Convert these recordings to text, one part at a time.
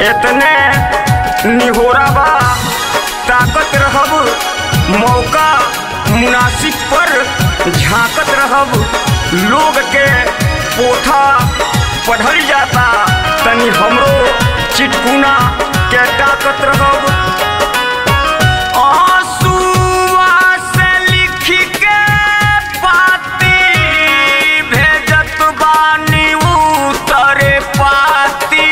इतने निहोरा बा ताकत रहब मौका मुनासिब पर झांकत रहब लोग के पोथा पढ़ल जाता तनी हमरो चिटकुना के ताकत रहब आंसुआ से लिख के पाती भेजत बानी उतरे पाती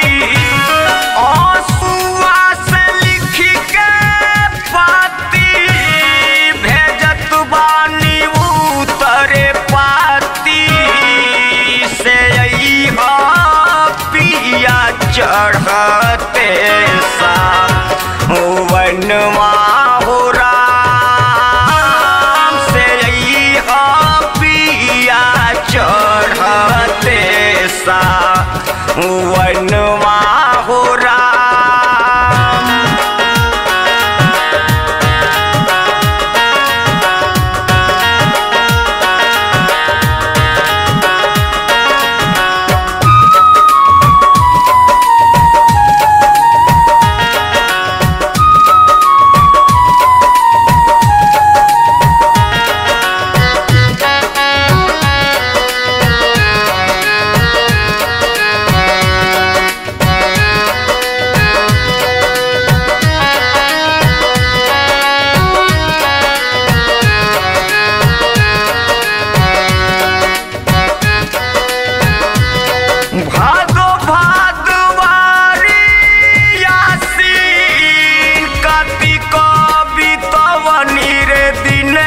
आंसुआ से लिख के पाती भेजत बानी उतरे पाती से अइहा पिया चढ़ते सा वनवा हो राम से अइहा पिया चढ़ते सा वनवा हो राम भादो भादवारी यासीन कार्तिक बितवनी रे दिन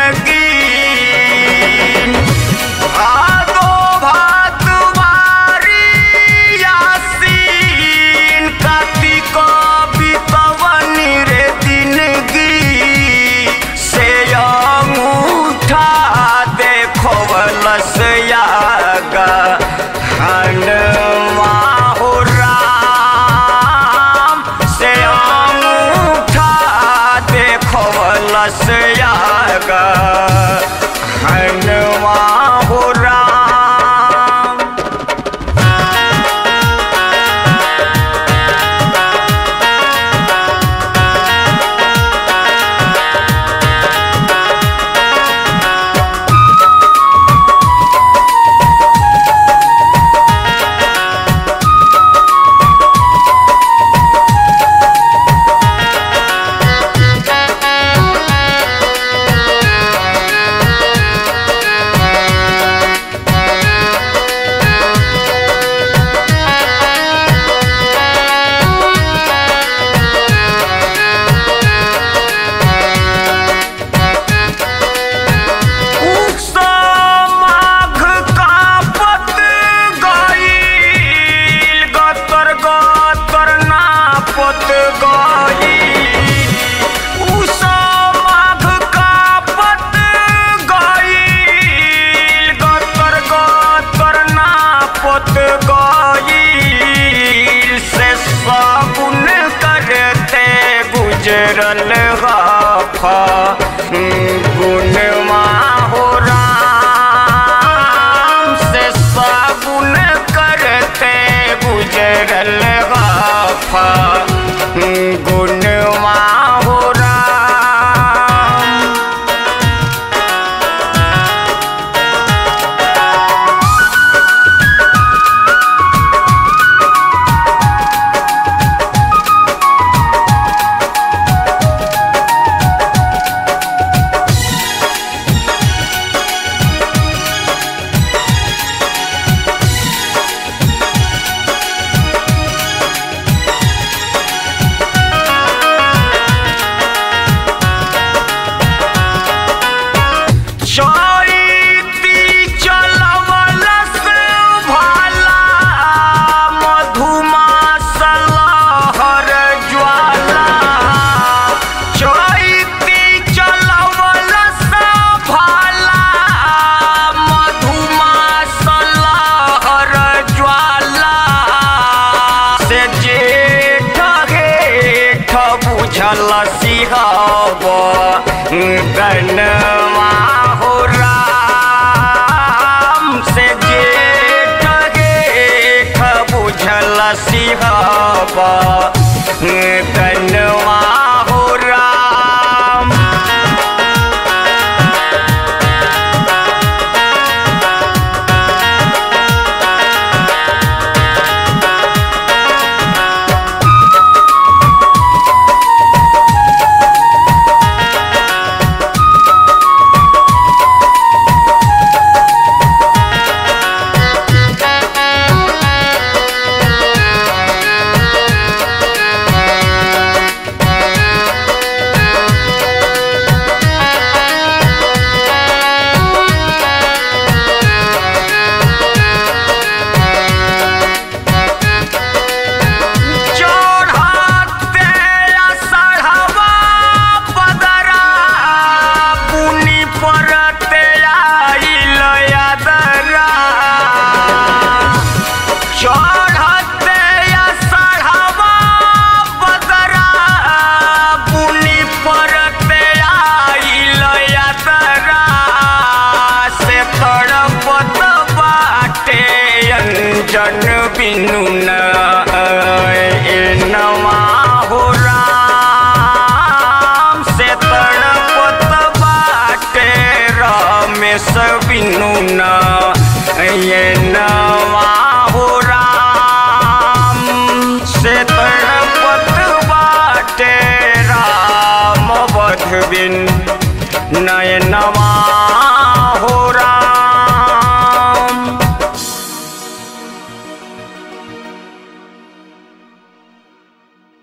गीन भादो भादवारी यासीन कार्तिक बितवनी रे दिन से अंगूठा देखवलस यागा हनुमा हो राम से अंगूठा देखवलस यागा हनुमा हो राम माघ कापत गईल गतर गतर नापत गईल उषा माघ कापत गईल गतर गतर नापत गईल से साबुन करते गुजरल गाफा गुणमा हो राम से साबुन करते गुजरल गाफा गुणमा हो राम चैती चलवलस भाला मधुमास लहर ज्वाला चैती चलवलस भाला मधुमास लहर ज्वाला से जेठ हेठ बुझल सिहब गनमा हो राम से जेठ गेठ बुझल सिहब तनवा हो राम चढ़ते असढ़वा बदरा पुनि परते आइल यादरा चढ़ते असढ़वा बदरा पुनि परते आइल यादरा से तड़पत बाटे अंजन बिनु न